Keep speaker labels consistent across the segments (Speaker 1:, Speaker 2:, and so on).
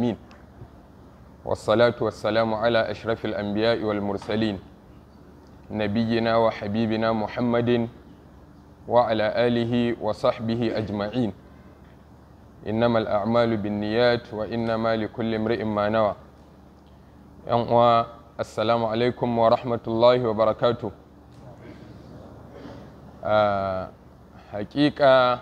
Speaker 1: العالمين والصلاة والسلام على أشرف الأنبياء والمرسلين نبينا وحبيبنا محمد وعلى آله وصحبه أجمعين إنما الأعمال بالنيات وإنما لكل امرئ ما نوى السلام عليكم ورحمة الله وبركاته hakika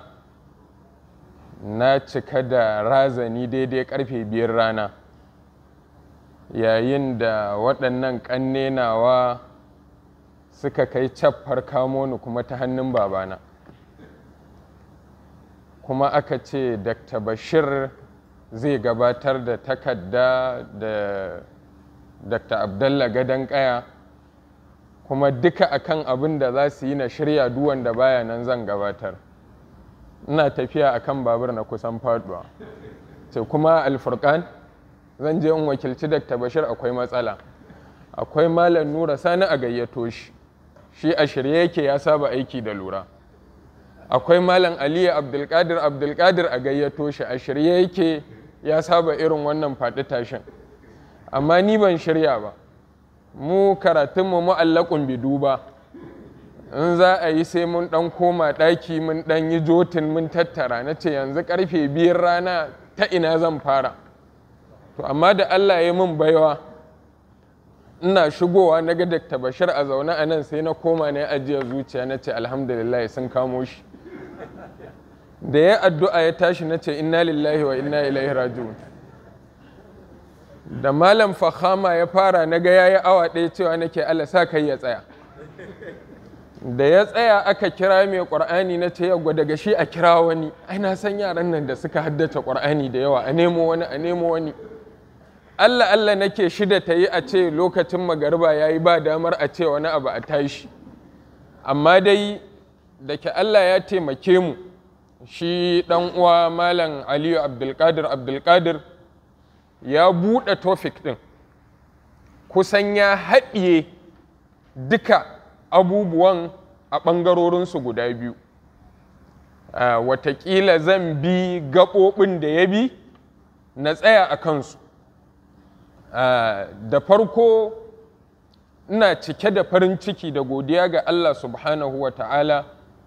Speaker 1: na cika da razani daidai karfe biyar rana yayin da waɗannan ƙannenawa suka kai caffar kamo ni kuma ta hannun babana kuma aka ce dr bashir zai gabatar da takarda da dr abdallah gadon kaya kuma duka akan abin da za su yi na shirya duwan da baya nan zan gabatar ina tafiya akan babur na kusan faduwa ce kuma alfurkan zan je in wakilci dr bashir akwai matsala akwai malam nura sani a gayyato shi shi a shirye yake ya saba aiki da lura akwai malam aliyu abdulkadir abdulkadir a gayyato shi a shirye yake ya saba irin wannan faɗi tashin amma ni ban shirya ba mu karatunmu mu'allakun bidu ba in za a yi sai mun ɗan koma ɗaki mun ɗan yi jotin mun tattara na ce yanzu ƙarfe biyar rana ta ina zan fara to amma da allah ya min baiwa ina shigowa na ga dakta bashir a zaune a nan sai na koma na ajiye zuciya na ce alhamdulillah sun kamo shi da ya addu'a ya tashi na ce inna lillahi wa inna ilaihi raji'un da malam fahama ya fara na ga yayi awa ɗaya cewa nake Allah sa kai ya tsaya da ya tsaya aka kira mai ƙur'ani na ce yau daga shi a kira wani ai na san yaran nan da suka haddace ƙur'ani da yawa a nemo wani a nemo wani Allah Allah nake shida ta yi a ce lokacin magariba ya yi ba damar a ce wani abu a tashi amma dai da ke Allah ya taimake mu shi ɗan uwa malam aliyu abdulkadir abdulkadir ya buɗe tofik ɗin kusan ya haɗiye duka abubuwan a ɓangarorinsu guda biyu watakila zan bi gaɓoɓin da ya bi na tsaya a kansu da farko ina cike da farin ciki da godiya ga Allah subhanahu wa ta'ala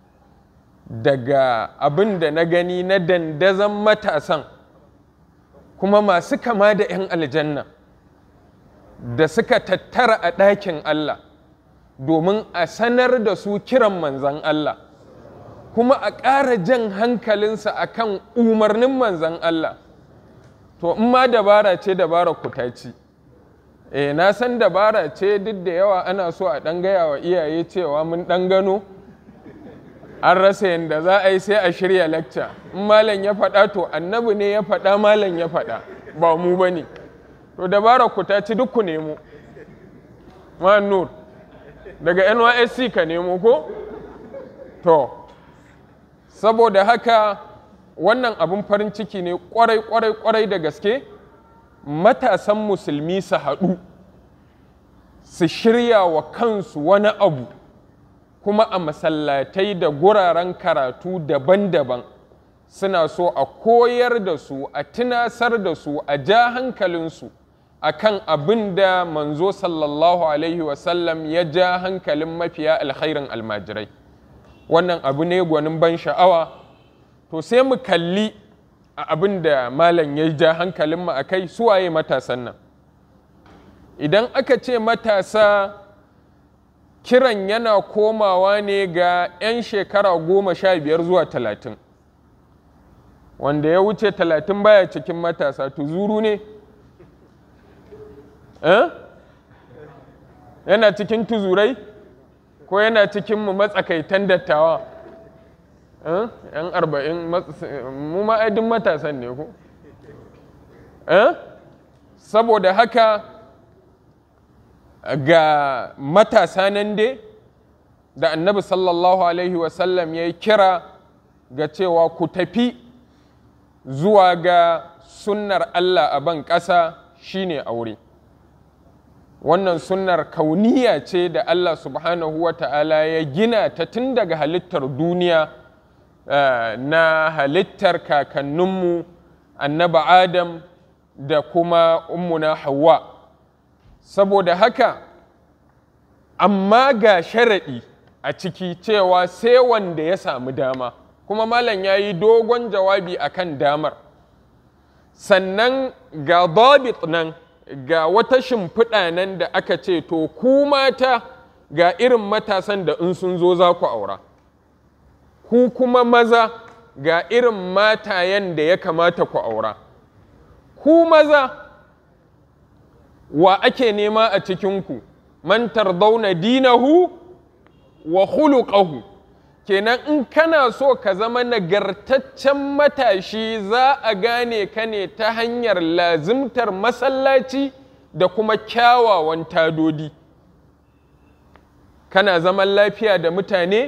Speaker 1: daga abin da na gani na dandazon matasan kuma masu kama da 'yan aljanna da suka tattara a ɗakin Allah domin a sanar da su kiran manzan Allah kuma a ƙara jan hankalinsa a kan umarnin manzan Allah to in ma dabara ce dabara kutaci eh na san dabara ce duk da yawa ana so a ɗan gaya wa iyaye cewa mun ɗan gano an rasa yadda za a yi sai a shirya lacca in malam ya faɗa to annabi ne ya faɗa malam ya faɗa ba mu ba ne to dabara ku ta ci duk ku nemo ma nur daga nysc ka nemo ko to saboda haka wannan abin farin ciki ne kwarai kwarai kwarai da gaske matasan musulmi su haɗu su shirya wa kansu wani abu kuma a masallatai da guraren karatu daban-daban suna so a koyar da su a tunasar da su a ja hankalinsu a kan abin da manzo sallallahu alaihi wasallam ya ja hankalin mafiya alkhairin almajirai wannan abu ne gwanin ban sha'awa to sai mu kalli a abin da malam ya ja hankalinmu a kai suwaye matasan nan idan aka ce matasa kiran yana komawa ne ga 'yan shekara goma sha biyar zuwa talatin wanda ya wuce talatin baya cikin matasa tuzuru ne eh? yana cikin tuzurai ko yana cikin mu matsakaitan dattawa eh? yan arba'in mu ma'aidin matasan ne ko eh? saboda haka ga matasa nan dai da annabi sallallahu alaihi wasallam ya yi kira ga cewa ku tafi zuwa ga sunnar Allah a ban ƙasa shine aure wannan sunnar kauniya ce da Allah subhanahu wa ta'ala ya gina ta tun daga halittar duniya na halittar kakanninmu annaba adam da kuma ummuna hawa saboda haka amma ga sharaɗi a ciki cewa sai wanda ya samu dama kuma malam ya yi dogon jawabi akan damar sannan ga dabit nan ga wata shimfiɗa nan da aka ce to ku mata ga irin matasan da in sun zo za ku aura ku kuma maza ga irin matayen da ya kamata ku aura ku maza wa ake nema a cikinku man tardauna dinahu wa khuluqahu kenan in kana so ka zama nagartaccen matashi za a gane ka ne ta hanyar lazimtar masallaci da kuma kyawawan tadodi kana zaman lafiya da mutane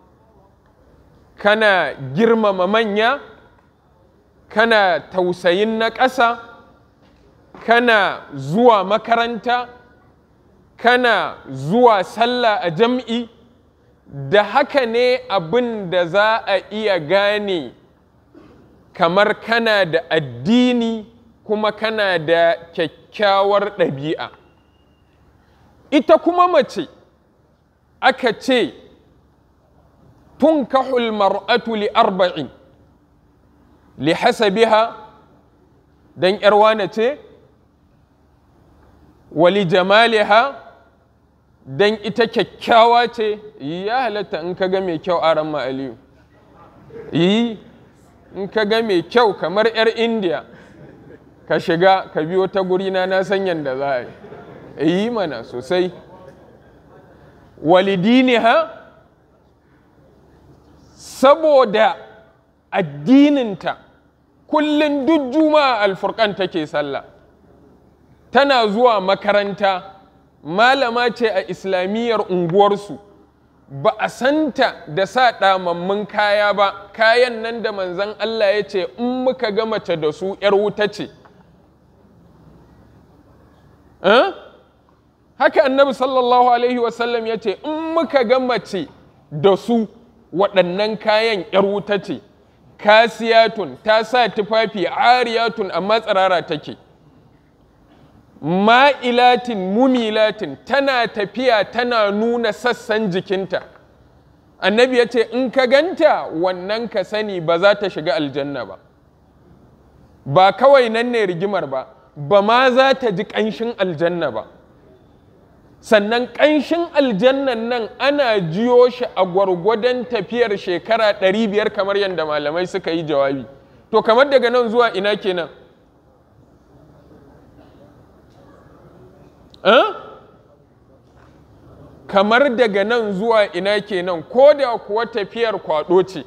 Speaker 1: kana girmama manya kana tausayin na ƙasa kana zuwa makaranta kana zuwa sallah a jam'i da haka ne abin da za a iya gane kamar kana da addini kuma kana da kyakkyawar ɗabi'a ita kuma mace aka ce tunkahul mar'atu li arba'in li hasabiha dan wane ce wali jamaliha dan ita kyakkyawa ce ya halatta in ka ga mai kyau a ran aliyu yi in ka ga mai kyau kamar 'yar indiya ka shiga ka biyo ta gurina na san yadda za a yi yi mana sosai walidiniha saboda addininta kullum duk juma'a alfurkan take sallah tana zuwa makaranta malama ce a islamiyyar unguwarsu ba a santa da sa ɗamammun kaya ba kayan nan da manzan Allah ya ce in muka ga mace da su ‘yar wuta ce haka annabi sallallahu alaihi wasallam ya ce in muka ga mace da su waɗannan kayan ‘yar wuta ce kasiyatun ta sa tufafi ariyatun amma tsirara take ma'ilatin mumilatin tana tafiya tana nuna sassan jikinta annabi ya ce in ka ganta wannan ka sani ba za ta shiga aljanna ba ba kawai nan ne rigimar ba ba ma za ta ji ƙanshin aljanna ba sannan ƙanshin aljannan nan ana jiyo shi a gwargwadon tafiyar shekara 500 kamar yadda malamai suka yi jawabi to kamar daga nan zuwa ina kenan kamar daga nan zuwa ina kenan ko da kuwa tafiyar kwado ce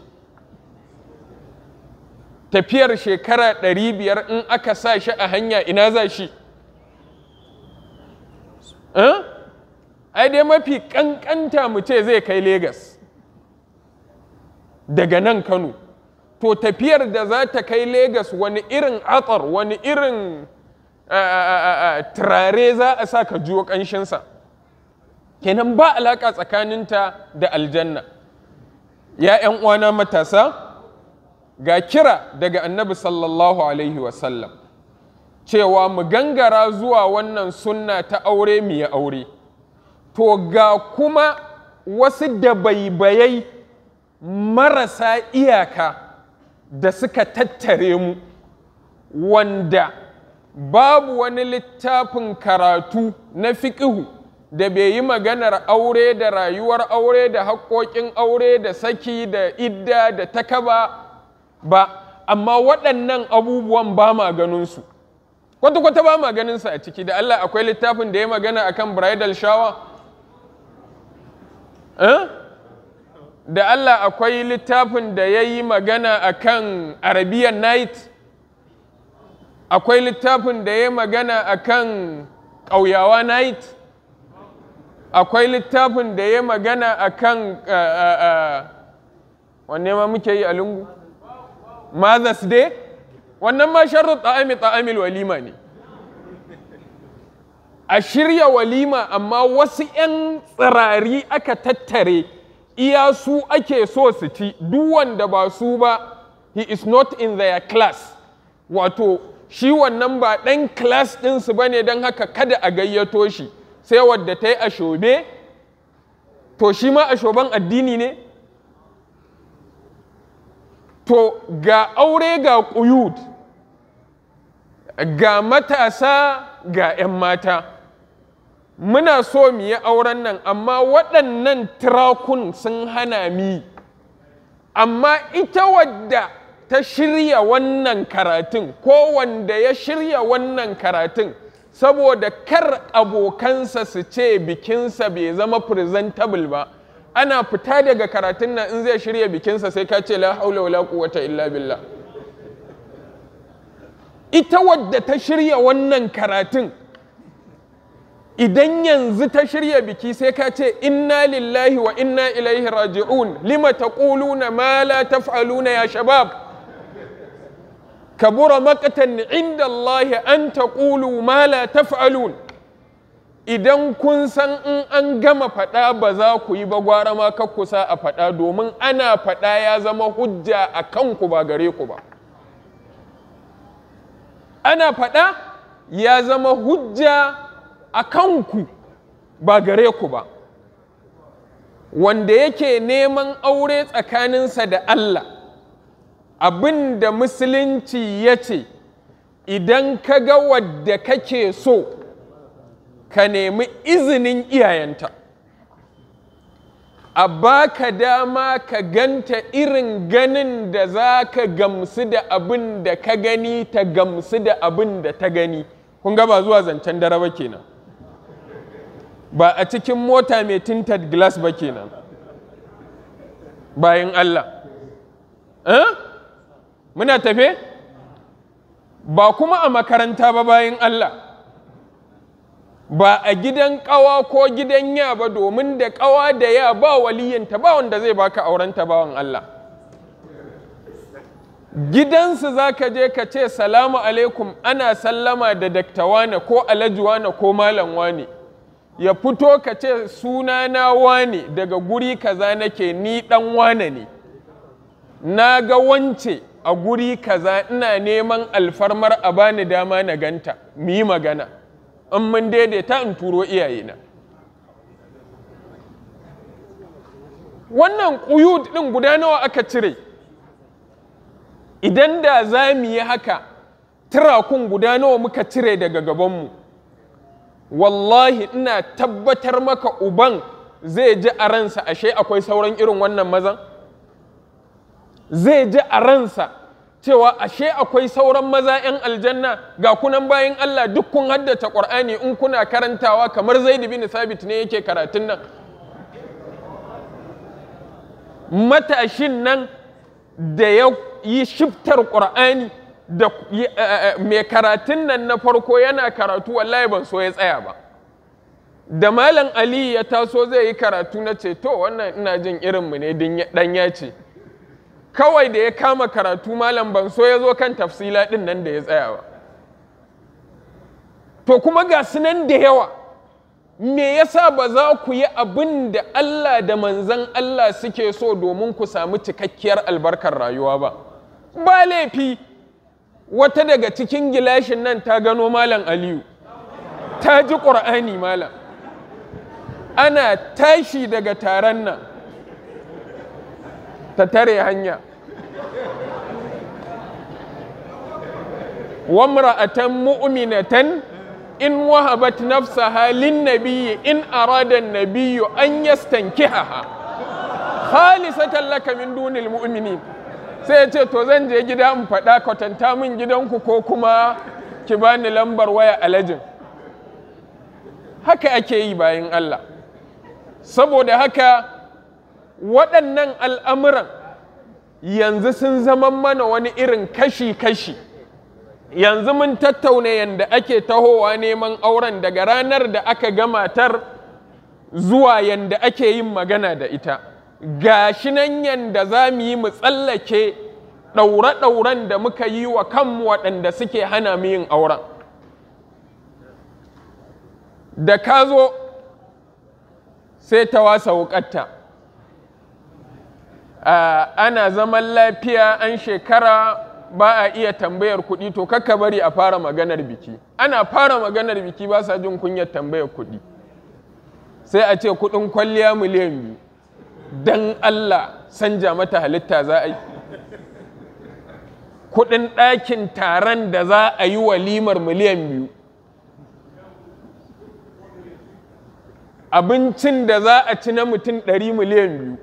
Speaker 1: tafiyar shekara 500 in aka sa shi a hanya ina za shi ai dai mafi kankanta mu ce zai kai Legas daga nan Kano to tafiyar da za ta kai Legas wani irin atsar wani irin turare za a sa ka jiwo ƙanshinsa kenan ba alaƙa tsakaninta da aljanna ya ‘yan uwana matasa ga kira daga annabi sallallahu alaihi wasallam cewa mu gangara zuwa wannan sunna ta aure mu yi aure to ga kuma wasu dabaibayai marasa iyaka da suka tattare mu wanda babu wani littafin karatu na fiƙihu da bai yi maganar aure da rayuwar aure da haƙoƙin aure da saki da idda da takaba ba amma waɗannan abubuwan ba ma ganinsu kwata-kwata ba ma ganinsu a ciki da Allah akwai littafin da ya magana akan bridal shower eh? da Allah akwai littafin da ya yi magana akan arabian night akwai littafin da ya magana akan ƙauyawa night akwai littafin da ya magana akan wanne ma muke yi a lungu Mother's Day wannan ma sharru ta'ami ta'amil walima ne a shirya walima amma wasu 'yan tsirari aka tattare iya su ake so su ci duk wanda ba su ba he is not in their class wato shi wannan ba ɗan class ɗinsu ba ne don haka kada a gayyato shi sai wadda ta yi ashobe to shi ma ashoban addini ne to ga aure ga ƙuyud ga matasa ga 'yan mata muna so mu yi auren nan amma waɗannan tirakun sun hana mi amma ita wadda ta shirya wannan karatun ko wanda ya shirya wannan karatun saboda kar abokansa su ce bikinsa bai zama presentable ba ana fita daga karatun nan in zai shirya bikinsa sai ka ce la haula wala quwwata illa billah ita wadda ta shirya wannan karatun idan yanzu ta shirya biki sai ka ce inna lillahi wa inna ilaihi raji'un lima taquluna ma la taf'aluna ya shabab kabura maqtan inda Allah an taqulu ma la taf'alun idan kun san in an gama faɗa ba za ku yi ba gwara ma kusa a faɗa domin ana faɗa ya zama hujja a kanku ba gare ku ba ana faɗa ya zama hujja a kanku ba gare ku ba wanda yake neman aure tsakaninsa da Allah abin da musulunci ya ce idan ka ga wadda kake so ka nemi izinin iyayenta a baka dama ka ganta irin ganin da za ka gamsu da abin da ka gani ta gamsu da abin da ta gani kun ga ba zuwa zancen dare ba kenan ba a cikin mota mai tinted glass ba kenan bayan Allah eh? muna tafe ba kuma a makaranta ba bayan Allah ba a gidan ƙawa ko gidan ya ba domin da ƙawa da ya ba waliyanta ba wanda zai baka aurenta bawan Allah gidansu za ka je ka ce salamu alaikum ana sallama da daktawana ko alajuwana ko malam wane ya fito ka ce sunana wane daga guri kaza nake ni dan wane ne na ga wance a guri kaza ina neman alfarmar a bani dama na ganta mu yi magana in mun daidaita in turo iyayena wannan ƙuyud ɗin guda nawa aka cire idan da za mu yi haka tirakun guda nawa muka cire daga gabanmu wallahi ina tabbatar maka uban zai ji a ransa ashe akwai sauran irin wannan mazan zai ji a ransa cewa ashe akwai sauran maza 'yan aljanna ga kunan bayan Allah duk kun haddace ƙur'ani in kuna karantawa kamar zaid bin sabit ne yake karatun nan matashin nan da ya yi shiftar ƙur'ani da mai karatun nan na farko yana karatu wallahi ban so ya tsaya ba da malam ali ya taso zai yi karatu na ce to wannan ina jin irinmu ne dan ya ce kawai da ya kama karatu malam ban so ya zo kan tafsila ɗin nan da ya tsaya ba to kuma ga su nan da yawa me yasa ba za ku yi abin da Allah da manzan Allah suke so domin ku samu cikakkiyar albarkar rayuwa ba ba laifi wata daga cikin gilashin nan ta gano malam aliyu ta ji ƙur'ani malam ana tashi daga taron nan ta tare hanya wamra'atan mu'minatan in wahabat nafsaha lin nabiyyi in arada an-nabiyyu an yastankihaha khalisatan laka min dunil mu'minin sai ya ce to zan je gida in faɗa kwatanta min gidanku ko kuma ki bani lambar waya alajin haka ake yi bayan Allah saboda haka waɗannan al'amuran yanzu sun zama mana wani irin kashi-kashi yanzu mun tattauna yadda ake tahowa neman auren daga ranar da aka gamatar zuwa yadda ake yin magana da ita ga shi nan yadda za mu yi mu tsallake ɗaure-ɗauren da muka yi wa kanmu waɗanda suke hana mu yin auren da ka zo sai ta wasa wukatta ana zaman lafiya an shekara ba a iya tambayar kuɗi to kakka bari a fara maganar biki ana fara maganar biki ba sa jin kunyar tambayar kuɗi sai a ce kuɗin kwalliya miliyan biyu don Allah sanja mata halitta za a yi kuɗin ɗakin taron da za a yi walimar miliyan biyu abincin da za a ci na mutum ɗari miliyan biyu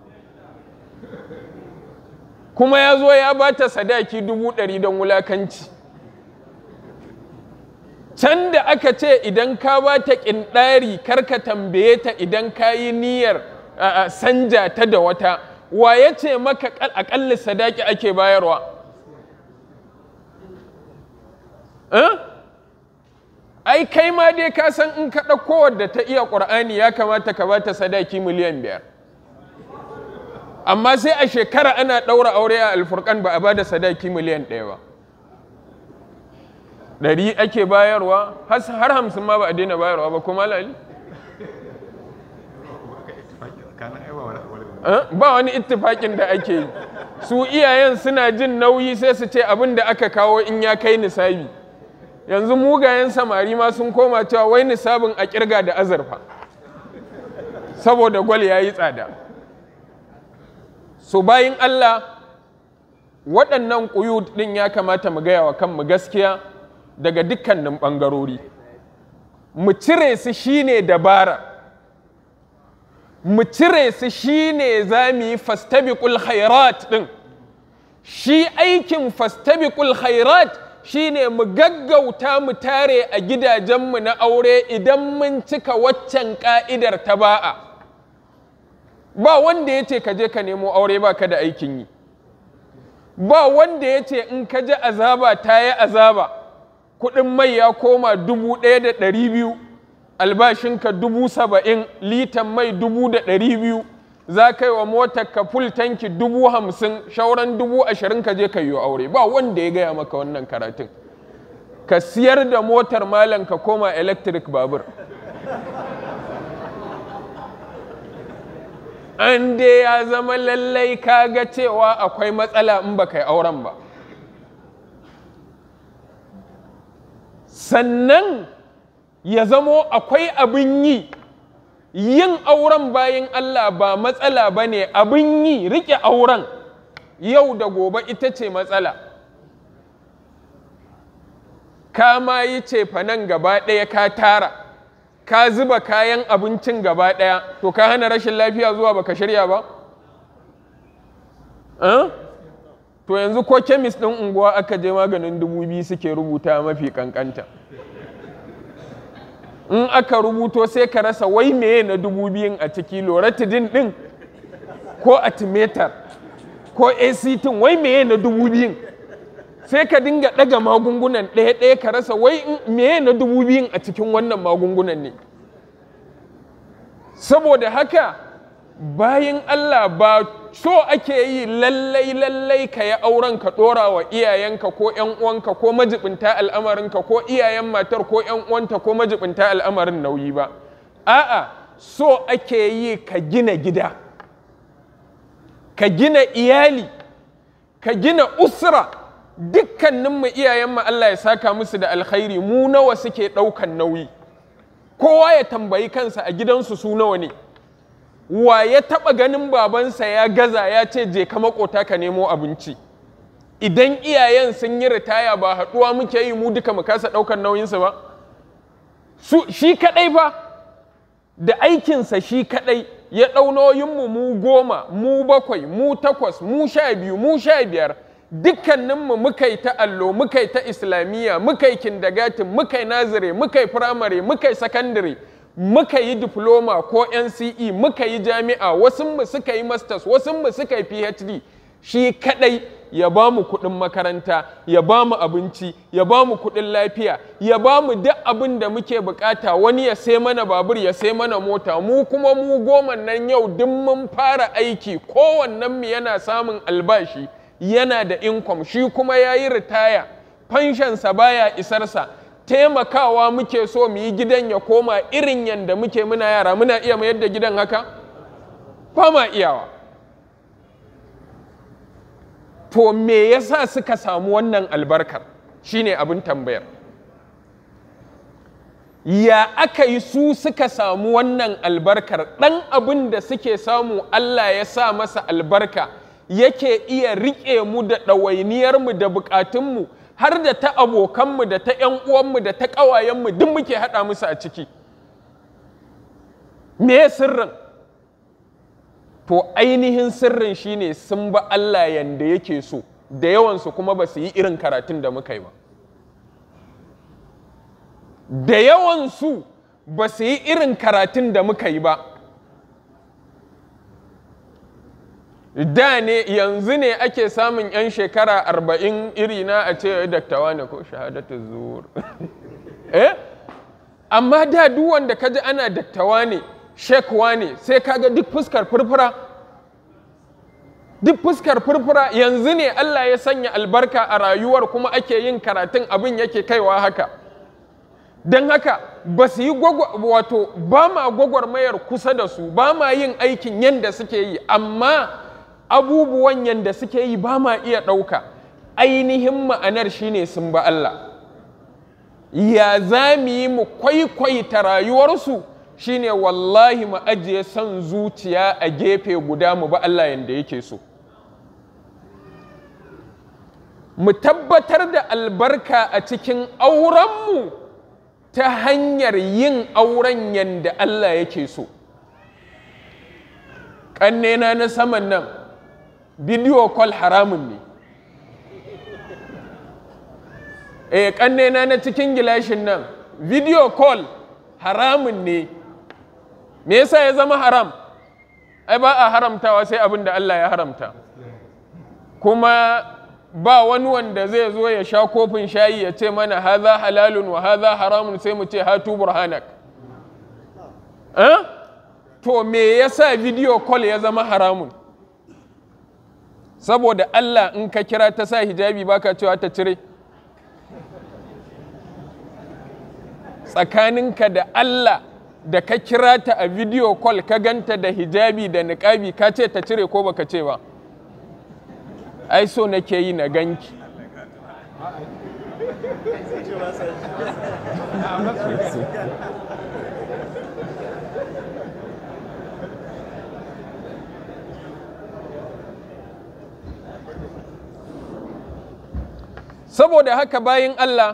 Speaker 1: kuma ya zo ya ba ta sadaki dubu ɗari don wulakanci can da aka ce idan ka ba ta ƙinɗari karka tambaye ta idan ka yi niyyar sanja ta da wata wa ya ce maka aƙalla sadaki ake bayarwa ai kai ma dai ka san in ka ɗauko wadda ta iya ƙur'ani ya kamata ka ba ta sadaki miliyan biyar amma sai a shekara ana ɗaura aure a alfurkan ba a ba da sadaki miliyan ɗaya ba ɗari ake bayarwa har hamsin ma ba a daina bayarwa ba kuma lali ba wani ittifaƙin da ake yi su iyayen suna jin nauyi sai su ce abin da aka kawo in ya kai nisabi yanzu mugayen samari ma sun koma cewa wai nisabin a kirga da azurfa saboda gwal ya yi tsada so bayin Allah waɗannan ƙuyu ɗin ya kamata mu gaya wa kanmu gaskiya daga dukkanin ɓangarori mu cire su shine dabara mu cire su shine za mu yi fastabiqul khairat ɗin shi aikin fastabiqul khairat shine mu gaggauta mu tare a gidajenmu na aure idan mun cika waccan ka'idar ta ba'a ba wanda ya ce ka je ka nemo aure ba ka da aikin yi ba wanda ya ce in ka ji azaba ta yi azaba kuɗin mai ya koma dubu ɗaya da ɗari biyu albashinka dubu saba'in litan mai dubu da ɗari biyu za ka yi wa motar ka full tanki dubu hamsin shauran dubu ashirin ka je ka yi aure ba wanda ya gaya maka wannan karatun ka siyar da motar malam ka koma electric babur an dai ya zama lallai ka ga cewa akwai matsala in ba kai auren ba sannan ya zamo akwai abin yi yin auren bayan Allah ba matsala ba ne abin yi riƙe auren yau da gobe ita ce matsala ka ma yi cefanen gaba ɗaya ka tara ka zuba kayan abincin gaba ɗaya to ka hana rashin lafiya zuwa baka shirya ba? to yanzu ko kemis ɗin unguwa aka je maganin dubu biyu suke rubuta mafi kankanta in aka rubuto sai ka rasa wai meye na dubu biyun a ciki loratidin ɗin ko atimetar ko act wai meye na dubu biyun sai ka dinga ɗaga magungunan ɗaya-ɗaya ka rasa wai meye na dubu biyun a cikin wannan magungunan ne saboda haka bayan Allah ba so ake yi lallai lallai ka yi auren ka ɗora wa iyayenka ko ‘yan uwanka ko majibinta al'amarinka ko iyayen matar ko ‘yan uwanta ko majibinta al'amarin nauyi ba a'a so ake yi ka gina gida ka gina iyali ka gina usra dukkaninmu iyayenmu Allah ya saka musu da alkhairi mu nawa suke ɗaukan nauyi kowa ya tambayi kansa a gidansu su nawa ne wa ya taɓa ganin babansa ya gaza ya ce je ka makota ka nemo abinci idan iyayen sun yi ritaya ba haɗuwa muke yi mu duka mu kasa ɗaukan nauyinsu ba shi kaɗai fa da aikinsa shi kaɗai ya ɗau nauyinmu mu goma mu bakwai mu takwas mu sha biyu mu sha biyar dukkaninmu muka yi ta allo muka yi ta islamiyya muka yi kindagatin muka yi nazire muka yi firamare muka yi sakandare muka yi diploma ko nce muka yi jami'a wasunmu suka yi masters wasunmu suka yi phd shi kadai ya ba mu kuɗin makaranta ya ba mu abinci ya ba mu kuɗin lafiya ya ba mu duk abin da muke bukata wani ya sai mana babur ya sai mana mota mu kuma mu goma nan yau duk mun fara aiki kowannen mu yana samun albashi yana da income shi kuma ya yi ritaya fanshansa baya isarsa taimakawa muke so mu yi gidan ya koma irin yadda muke muna yara muna iya mayar da gidan haka ba ma iyawa to me yasa suka samu wannan albarkar shine abin tambayar ya aka yi su suka samu wannan albarkar ɗan abin da suke samu Allah ya sa masa albarka yake iya riƙe mu da ɗawainiyarmu da buƙatunmu har da ta abokanmu da ta ‘yan uwanmu da ta ƙawayenmu duk muke haɗa musu a ciki me sirrin to ainihin sirrin shine sun ba Allah yanda yake so da yawansu kuma ba su yi irin karatun da muka yi ba da yawansu ba su yi irin karatun da muka yi ba da ne yanzu ne ake samun 'yan shekara arba'in irina a ce daktawa ne ko shahadatu zuwur eh amma da duk wanda kaji ana daktawa ne shekwa ne sai kaga duk fuskar furfura duk fuskar furfura yanzu ne Allah ya sanya albarka a rayuwar kuma ake yin karatun abin yake kaiwa haka don haka ba su yi wato ba ma gwagwarmayar kusa da su ba ma yin aikin yadda suke yi amma abubuwan yadda suke yi ba ma iya ɗauka ainihin ma'anar shine sun ba Allah ya za mu yi mu kwaikwaita rayuwarsu shine wallahi mu ajiye son zuciya a gefe guda mu ba Allah yadda yake so mu tabbatar da albarka a cikin aurenmu ta hanyar yin auren yadda Allah yake so ƙannena na saman nan bidiyo kwal haramun ne eh ƙannena na cikin gilashin nan bidiyo kwal haramun ne me yasa ya zama haram ai ba a haramtawa sai abin da Allah ya haramta kuma ba wani wanda zai zo ya sha kofin shayi ya ce mana haza halalun wa haza haramun sai mu ce hatu burhanak eh? to me yasa video call ya zama haramun saboda Allah in ka kira ta sa hijabi baka cewa ta cire tsakaninka da Allah da ka kira ta a video call ka ganta da hijabi da niƙabi ka ce ta cire ko baka ce ba ai so nake yi na ganki saboda haka bayan Allah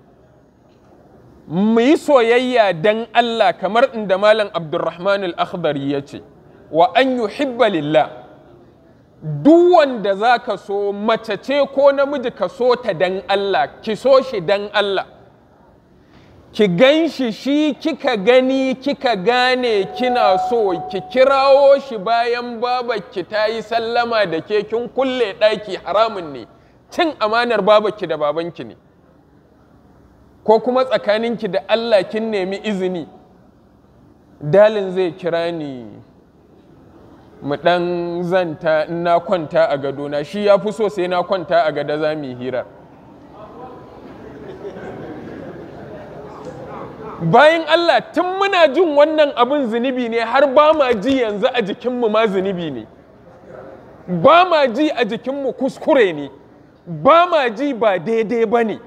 Speaker 1: mu yi soyayya dan Allah kamar inda Malam Abdulrahman al-Akhdari ya ce wa an yuhibba lillah duk wanda za ka so mace ce ko namiji ka so ta dan Allah ki so shi dan Allah ki gan shi shi kika gani kika gane kina so ki kirawo shi bayan babakki ta yi sallama da ke kin kulle ɗaki haramun ne cin amanar babakki da babanki ne ko kuma tsakaninki da Allah kin nemi izini dalin zai kira ni mu ɗan zanta in na kwanta a gadona shi ya fi so sai na kwanta a gada za mu hirar bayan Allah tun muna jin wannan abin zunubi ne har ba ma ji yanzu a jikinmu ma zunubi ne ba ma ji a jikinmu kuskure ne ba ma ji ba daidai ba ne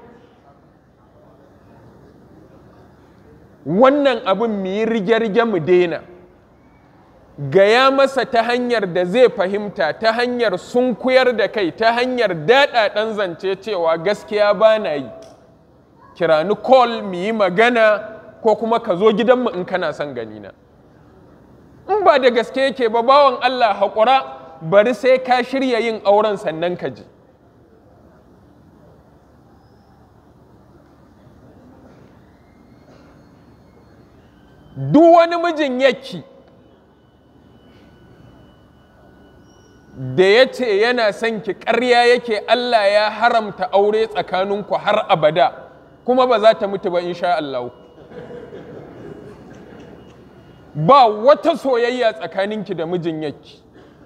Speaker 1: wannan abin mu yi rige-rige mu daina gaya masa ta hanyar da zai fahimta ta hanyar sunkuyar da kai ta hanyar daɗaɗen zance cewa gaskiya ba na yi kirani call mu yi magana ko kuma ka zo gidanmu in kana son ganina in ba da gaske yake ba bawan Allah haƙura bari sai ka shirya yin auren sannan ka ji duk wani mijin yaki da ya ce yana son ki ƙarya yake Allah ya haramta aure tsakaninku har abada kuma ba za ta mutu ba insha Allah ba wata soyayya tsakaninki da mijin yaki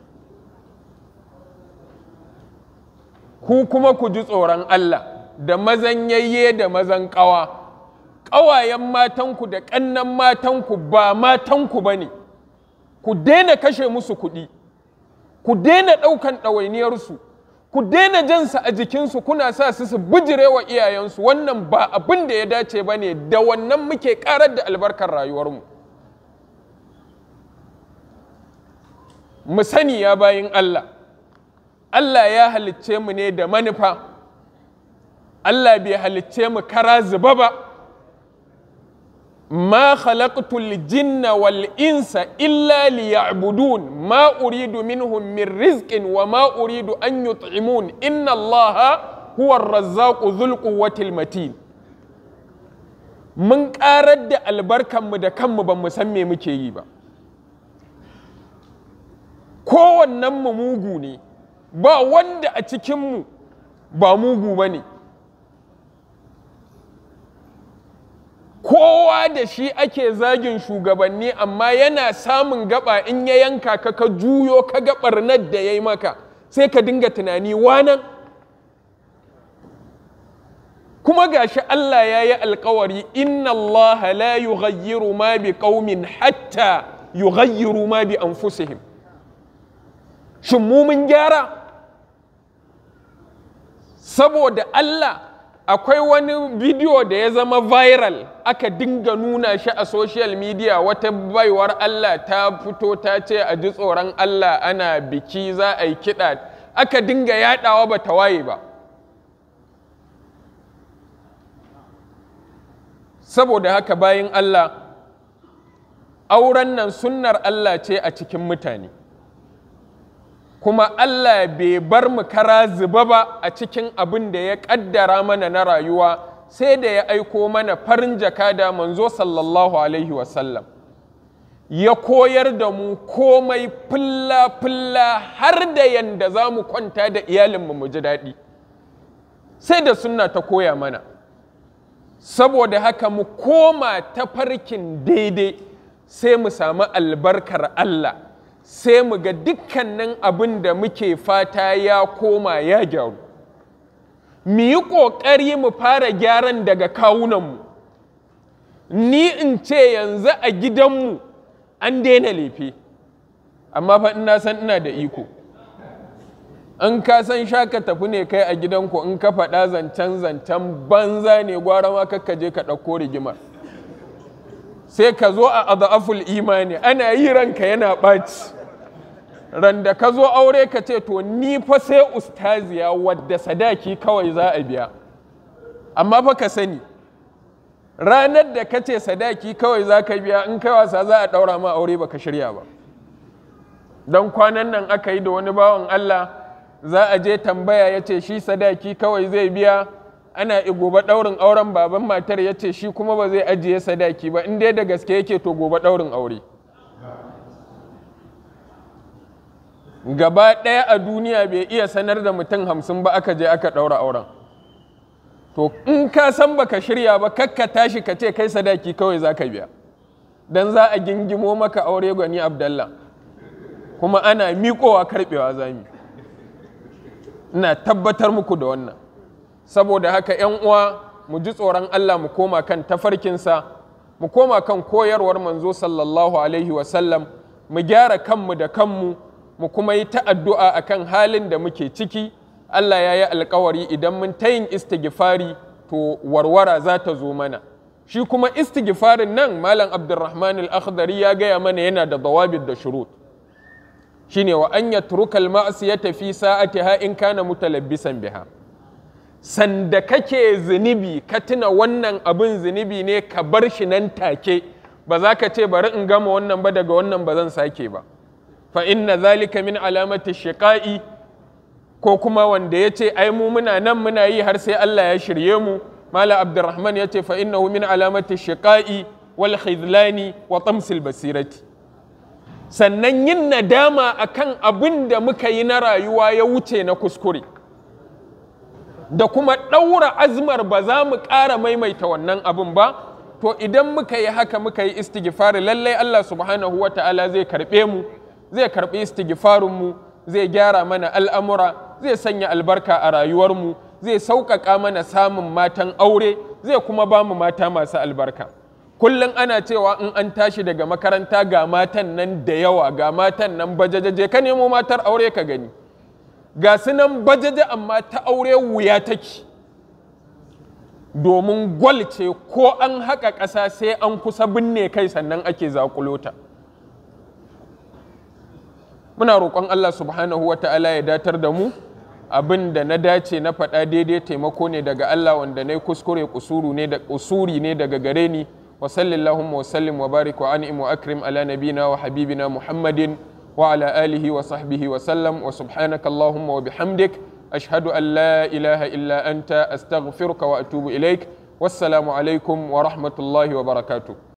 Speaker 1: ku kuma ku ji tsoron Allah da mazan yayye da mazan ƙawa ƙawayen matanku da ƙannan matanku ba matanku ba ne ku daina kashe musu kuɗi ku daina ɗaukan ɗawainiyarsu ku daina jansa a jikinsu kuna sa su su bijire wa iyayensu wannan ba abin da ya dace ba ne da wannan muke karar da albarkar rayuwarmu mu sani ya bayin Allah Allah ya halicce mu ne da manufa Allah bai halicce mu kara zuba ba ما خلقت الجن والإنس إلا ليعبدون ما أريد منهم من رزق وما أريد أن يطعمون إن الله هو الرزاق ذو القوة المتين من قارد البركة مدكم بمسمي مكيي با kowannen mu mugu ne ba wanda a cikinmu ba mugu ba ne kowa da shi ake zagin shugabanni amma yana samun gaba in ya yanka ka ka juyo ka ga barnar da ya yi maka sai ka dinga tunani wanan kuma gashi Allah ya yi alkawari inna Allah la yughayyiru ma bi qaumin hatta yughayyiru ma bi anfusihim shin mu mun gyara saboda Allah akwai wani bidiyo da ya zama viral aka dinga nuna shi a social media wata baiwar Allah ta fito ta ce a ji tsoron Allah ana biki za a yi kiɗa aka dinga yaɗawa ba ta waye ba saboda haka bayan Allah auren nan sunnar Allah ce a cikin mutane kuma Allah bai bar mu kara zuba ba a cikin abin da ya ƙaddara mana na rayuwa sai da ya aiko mana farin jaka da manzo sallallahu alaihi wasallam ya koyar da mu komai fulla-fulla har da yanda za mu kwanta da iyalinmu mu ji daɗi sai da sunna ta koya mana saboda haka mu koma ta farkin daidai sai mu samu albarkar Allah sai mu ga dukkanin abin da muke fata ya koma ya gyaru mu yi ƙoƙari mu fara gyaran daga kawunanmu ni in ce yanzu a gidanmu an daina lefe amma fa ina san ina da iko an ka san shaka tafi ne kai a gidanku in ka faɗa zancen zancen banza ne gwara ma kakka je ka ɗauko rigimar sai ka zo a adaful imani ana yi ranka yana ɓaci ran da ka zo aure ka ce to ni fa sai ustaziya wadda sadaki kawai za a biya amma fa ka sani ranar da ka ce sadaki kawai za ka biya in kai wasa za a ɗaura ma aure ba ka shirya ba don kwanan nan aka yi da wani bawan Allah za a je tambaya ya ce shi sadaki kawai zai biya ana gobe ɗaurin auren baban matar ya ce shi kuma ba zai ajiye sadaki ba in dai da gaske yake to gobe ɗaurin aure gaba ɗaya a duniya bai iya sanar da mutum hamsin ba aka je aka ɗaura auren to in ka san baka shirya ba kakka tashi ka ce kai sadaki kawai za ka biya don za a gingimo maka aure gwani abdallah kuma ana miƙowa karɓewa zami ina tabbatar muku da wannan saboda haka ‘yan uwa mu ji tsoron Allah mu koma kan tafarkinsa mu koma kan koyarwar manzo sallallahu alaihi wasallam mu gyara kanmu da kanmu mu kuma yi ta addu'a a kan halin da muke ciki Allah ya yi alkawari idan mun ta yin istighfari to warwara za ta zo mana shi kuma istighfarin nan malam abdurrahman al-akhdari ya gaya mana yana da dawabit da shurut shine wa an yatruka al-ma'siyata fi sa'atiha in kana mutalabbisan biha sanda kake zunubi ka tuna wannan abin zunubi ne ka bar shi nan take ba za ka ce bari in gama wannan ba daga wannan ba zan sake ba fa inna zalika min alamati shiqa'i ko kuma wanda ya ce ai mu muna nan muna yi har sai Allah ya shirye mu mala abdurrahman ya ce fa innahu min alamati shiqa'i wal khidlani wa tamsil basirati sannan yin nadama akan abin da muka yi na rayuwa ya wuce na kuskure da kuma ɗaura azmar ba za mu ƙara maimaita wannan abin ba to idan muka yi haka muka yi istighfari lallai Allah subhanahu wa ta'ala zai karɓe mu zai karɓi istighfarinmu zai gyara mana al'amura zai sanya albarka a rayuwarmu zai sauƙaƙa mana samun matan aure zai kuma ba mu mata masu albarka kullum ana cewa in an tashi daga makaranta ga matan nan da yawa ga matan nan bajajaje ka nemo matar aure ka gani ga su nan bajaje amma ta aure wuya take domin gwal ce ko an haƙa ƙasa sai an kusa binne kai sannan ake zakulota muna roƙon Allah subhanahu wa ta'ala ya datar da mu abin da na dace na faɗa daidai taimako ne daga Allah wanda na kuskure kusuru ne da usuri ne daga gare ni wa sallallahu wa sallim wa barik wa an'im wa akrim ala nabina wa habibina muhammadin wa ala alihi wa sahbihi wa sallam wa subhanaka allahumma wa bihamdik ashhadu an la ilaha illa anta astaghfiruka wa atubu ilaik wassalamu alaikum wa rahmatullahi wa barakatuh